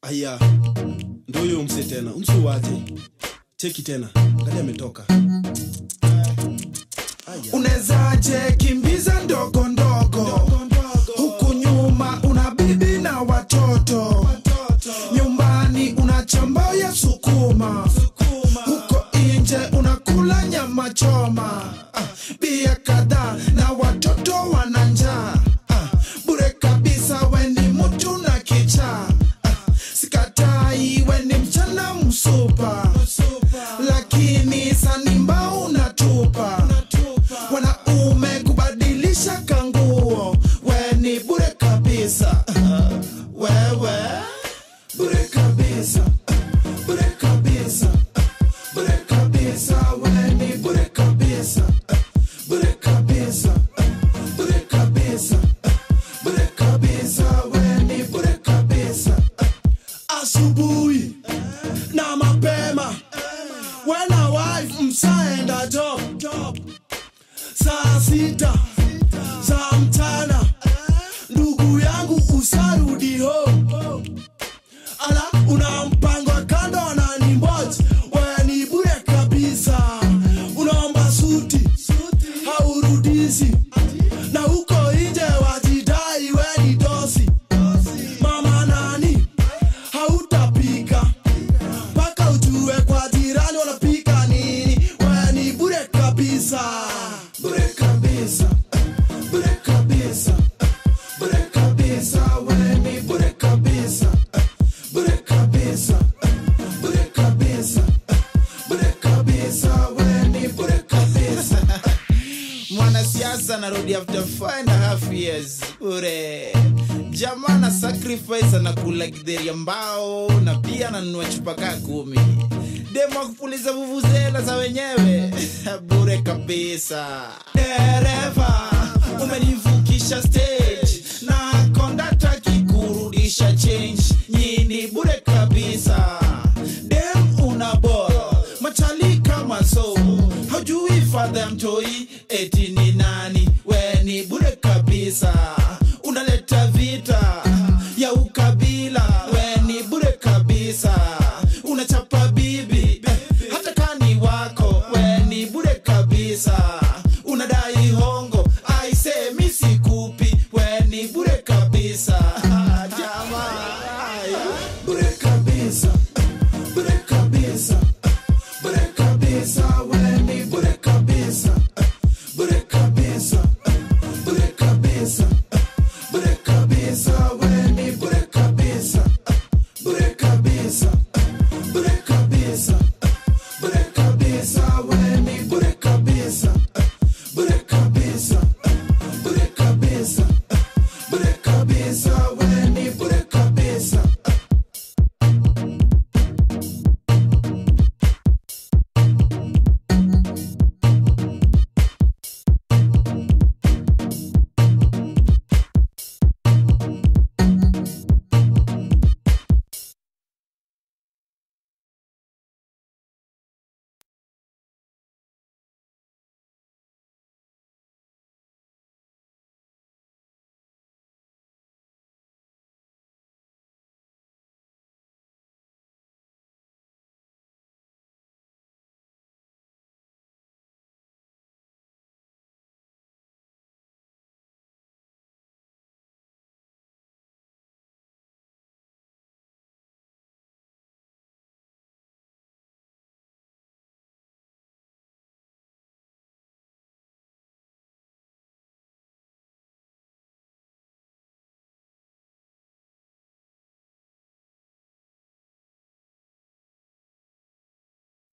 aya ndo huyo umse tena umse waje cheki tena angalia ametoka unezaje kimbiza ndogo ndogo huku nyuma una bibi na watoto nyumbani una chamba ya sukuma huko nje unakula nyama choma Ah, bia kadhaa na watoto wana njaa Ah, bure kabisa weni mtu na kichaa Ah, sikatai weni mchana msupa lakini sanimba unatupa wanaume kubadilisha kanguo weni bure kabisa wewe bure kabisa bure kabisa bure kabisa weni bure kabisa bure kabisa bure kabisa bure kabisa weni bure kabisa asubuhi na mapema wena wife msaenda job saa sita za mchana ndugu yangu usarudi home ala una mpango wa kando na ni mboji weni bure kabisa unaomba suti haurudisi na huko nje wajidai weni dosi mama nani hautapika mpaka ujue kwa jirani wanapika nini weni bure kabisa bure kabisa bure kabisa bure kabisa weni bure kabisa bure kabisa bure kabisa bure kabisa weni bure kabisa mwanasiasa narudi after five and a half years ure jamaa na sacrifice anakula gidheri mbao na pia ananunua chupa kaa kumi demo akupuliza vuvuzela za wenyewe bure kabisa dereva umenivukisha stage na kondakta kikurudisha change nyini bure kabisa dem una bora machali kama somo haujui fadha ya mtoi eti ni nani we ni bure kabisa